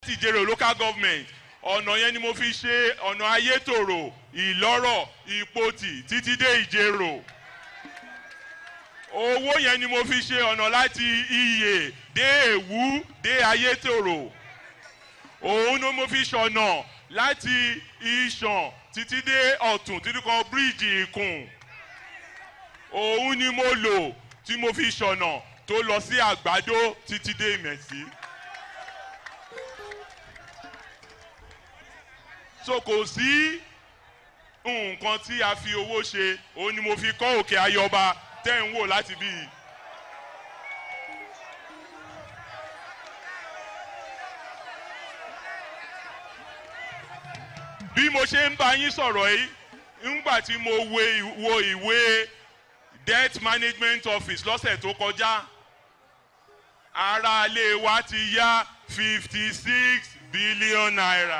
ìjẹrò local government ọ̀nà yẹn ni mo fi ṣe ọ̀nà ayétòrò ìlọ́rọ̀ ìpotì títí dé ìjẹrò owó yẹn ni mo fi ṣe ọ̀nà láti iyè dé èwú dé ayétòrò òun ni mo fi ṣọ̀nà láti ìṣàn títí dé ọ̀tún títí kan bíríìjì ìkùn òun ni mo lò tí mo fi ṣọ̀nà tó lọ sí àgbàdo títí dé ìmẹ̀sí. so kò sí nǹkan tí a fi owó ṣe òun ni mo fi kọ́ òkè ayọba tẹ́ ń wò láti bí i. bí mo ṣe ń bá yín sọ̀rọ̀ yìí ńgbà tí mo wo ìwé debt management office lọ́sẹ̀ tó kọjá aráalé wa ti yá fifty six billion naira.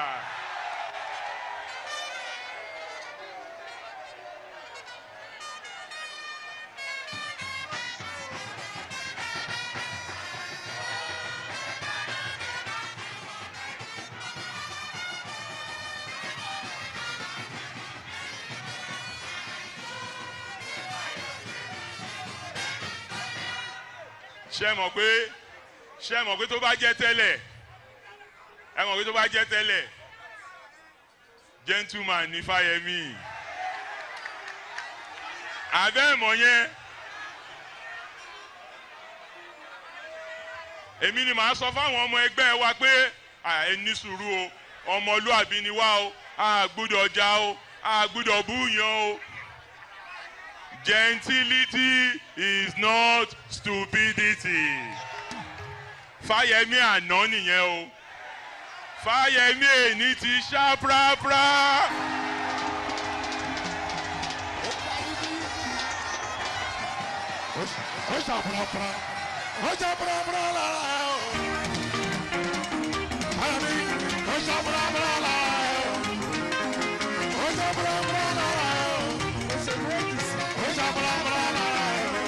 ṣe mọ̀ pé ṣe mọ̀ pé tó bá jẹ́ tẹ́lẹ̀ ẹ mọ̀ pé tó bá jẹ́ tẹ́lẹ̀ gentleman ní fáyemí àbẹ́ ìmọ̀ yẹn èmi ni màá sọ fáwọn ọmọ ẹgbẹ́ wa pé ẹ ní sùúrù o ọmọlúàbí ni wá o a gbúdọ̀ já o a gbúdọ̀ búyàn o. Gentility is not stupidity. Fáyẹmí àná nìyẹn o. Fáyẹmí èní ti ṣá práprá. ó ṣá práprá ó ṣá práprá lára o. Fáyẹmí ó ṣá práprá lára o. ó ṣá práprá lára o. ó ṣá práprá lára o.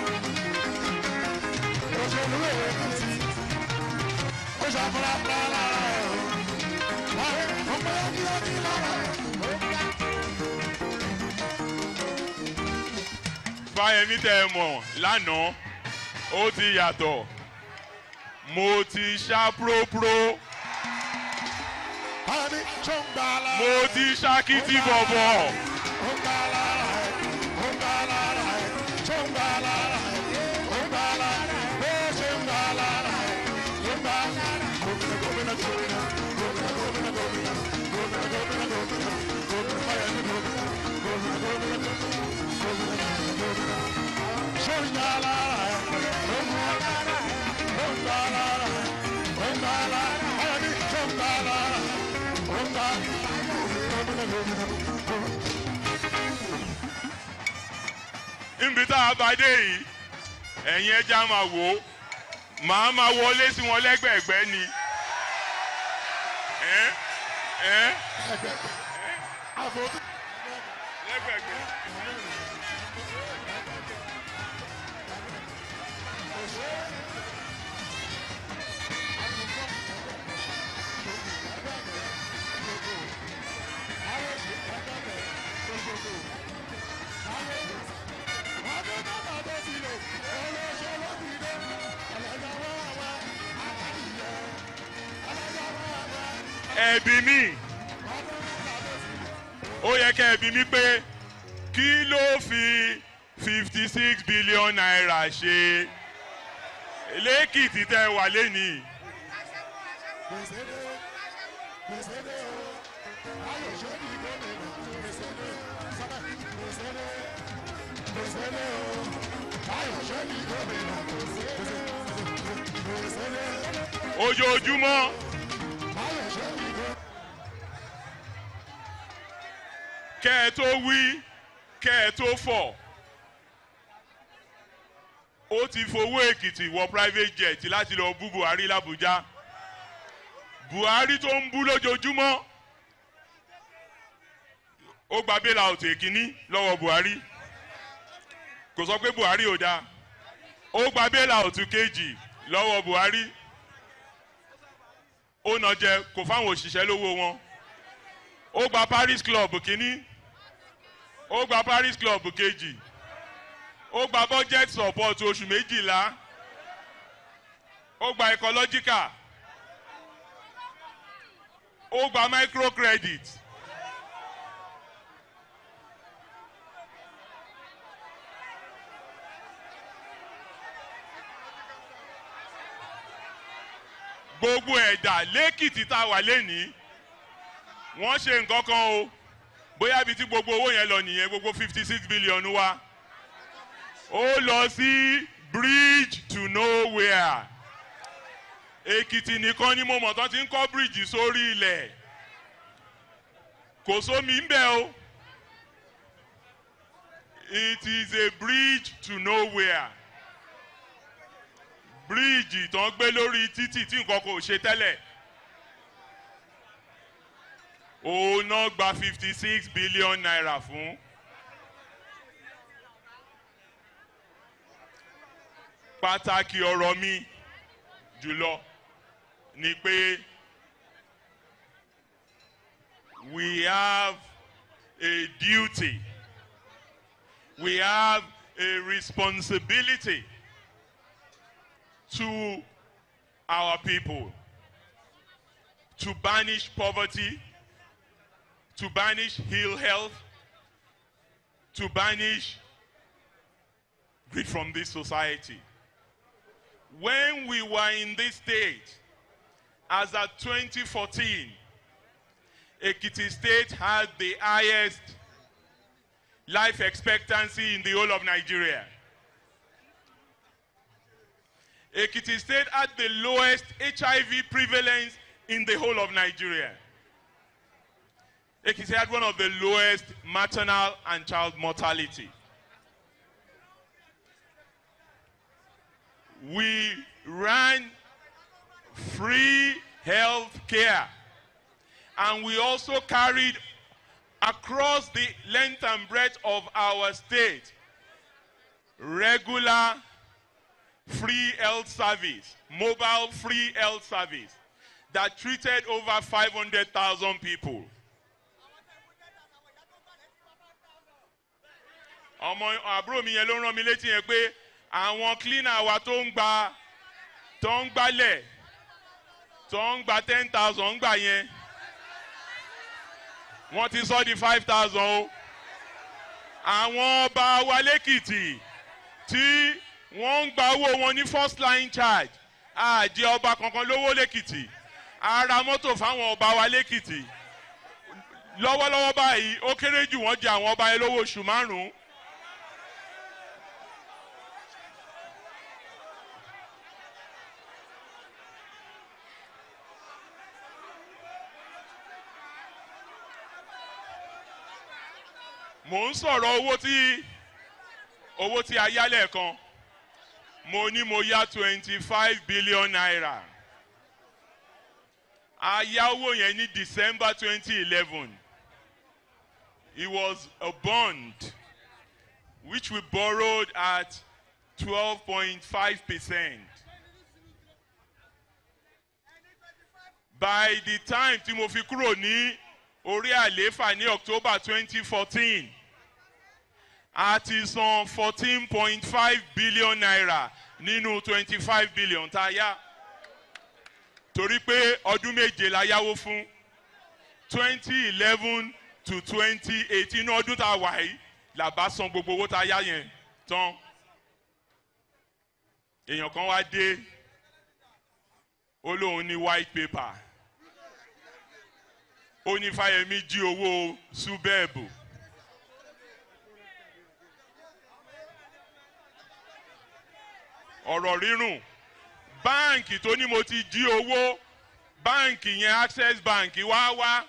òṣèlú èkìtì ó ṣá práprá lára o. ọmọ yẹn kí ó ní lára o. Fáyẹmí tẹ ẹ mọ̀ lánàá ó ti yàtọ̀. Mo ti ṣá própró. Fáyẹmí tó ń gbà lára. Mo ti ṣá kìtì bọ̀bọ̀. Ó ń gbà lára ẹ̀, ó ń gbà lára ẹ̀, tó ń gbà lára ẹ̀, ó ń gbà lára ẹ̀, bó ṣe ń gbà lára ẹ̀, ló ń gbà lára ẹ̀. Gómìnà gómìnà gómìnà, gómìnà gómìnà gómìnà, gómìnà gómìnà gómìnà, gómìnà Fáyẹmí gómìnà, gómìnà gómìnà gómìnà, gómìnà gómìnà. Ṣé ń gbà lára ẹ̀, ó ń gbà lára ẹ̀, ó ń gbà lára ẹ̀, ó ń gbà lára ẹ̀, Fáyẹmí tó ń gbà lára ẹ̀, ó ń gbà gómìnà gómìnà gómìnà. níbi tá a bá dé yìí ẹ̀yin ẹja máa wò ó màá máa wọlé sí wọn lẹ́gbẹ̀ẹ́gbẹ́ ni. Ẹ́ ẹ́ lẹ́gbẹ̀ẹ́gbẹ́. ẹ̀bí mi ó yẹ kẹ́ ẹ̀bí mi pé kí ló fi fifty six billion naira ṣe lẹ́kìtì tẹ́ wà lẹ́nìí. ojoojúmọ́ kẹ́ ẹ tó wí kẹ́ ẹ tó fọ̀ ó ti fowó èkìtì wọ private jet láti lọ bú buhari làbújá buhari tó ń bú lójoojúmọ́ ó gba bailout èkíní lọ́wọ́ buhari kò sọ pé buhari ò dáa ó gba bailout kejì lọ́wọ́ buhari ó nà jẹ kò fáwọn òṣìṣẹ́ lówó wọn ó gba paris club kínní ó gba paris club kejì ó gba budget support oṣù méjìlá ó gba ecological ó gba microcredit gbogbo ẹ̀dá lẹ́kìtì tá a wà lẹ́nìí wọ́n ṣe nǹkan kan o bóyá ibi tí gbogbo owó yẹn lọ nìyẹn gbogbo fifty six billion wa ó lọ sí bridge to nowhere èkìtì nìkan ni mo mọ̀ tán ti ń kọ́ bíríìjì sórí ilẹ̀ kò sómi ń bẹ̀ o it is a bridge to nowhere bíríìjì tán gbé lórí títì tí nǹkan kò ṣe tẹ́lẹ̀ òun náà gba fifty six billion naira fún. pàtàkì ọ̀rọ̀ mi jùlọ ni pé we have a duty we have a responsibility to our people to banish poverty, to banish ill health, to banish greed from this society. When we were in this state, as at 2014, Ekiti State had the highest life expectancy in the whole of Nigeria. Ekiti State had the lowest HIV prevalence in the whole of Nigeria. Ekiti had one of the lowest maternal and child mortality. We ran free health care and we also carried across the length and breadth of our state regular free health service, mobile free health service that treated over 500,000 people. ọmọ àbúrò mi yẹn ló rán mi létí yẹn pé àwọn cleaner wa tó ń gba tó ń gbálẹ̀ tó ń gba ten thousand gbà yẹn wọ́n ti sọ di five thousand o àwọn ọba wa lẹ́kìtì tí wọ́n ń gba owó wọn ní first line charge àjẹ ọba kankan lówó lẹ́kìtì ara mọ́tò fáwọn ọba wa lẹ́kìtì lọ́wọ́lọ́wọ́ báyìí ó kéré jù wọ́n jẹ àwọn ọba yẹn lówó oṣù márùn-ún. mò ń sọ̀rọ̀ owó tí owó tí a yá lẹ́ẹ̀kan mo ní mo yá twenty five billion naira a yá owó yẹn ní december twenty eleven it was a bond which we borrowed at twelve point five percent by the time tí mo fi kúrò ní orí àlééfà ní october twenty fourteen a ti san fourteen point five billion naira nínú twenty five billion tá a yá torí pé ọdún méje la yáwó fún twenty eleven to twenty eighteen ọdún tá a wà yìí là bá san gbogbo owó tá a yá yẹn tán èèyàn kan wá dé ó lóun ní white paper ó ní fáyemí jí owó súbẹ́ẹ̀bù. ọ̀rọ̀ rírùn báǹkì tó ní mo ti jí owó báǹkì yẹn access bank wá wá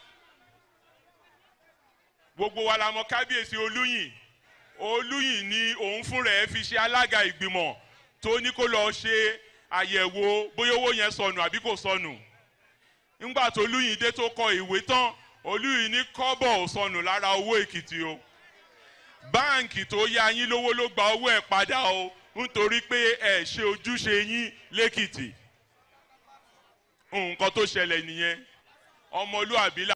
gbogbo wa la mọ kábíyèsí olúyìn olúyìn ni òun fún rẹ̀ fi ṣe alága ìgbìmọ̀ tó ní kó lọ ṣe àyẹ̀wò bóyá owó yẹn sọnù àbí kò sọnù ńgbà tó olúyìn dé tó kọ ìwé tán olúyìn ní kọ́bọ̀ ò sọnù lára owó èkìtì o báǹkì tó yá yín lówó ló gba owó ẹ̀ padà o nítorí pé ẹ ṣe ojúṣe yín lẹ́kìtì nǹkan tó ṣẹlẹ̀ nìyẹn ọmọlúàbí là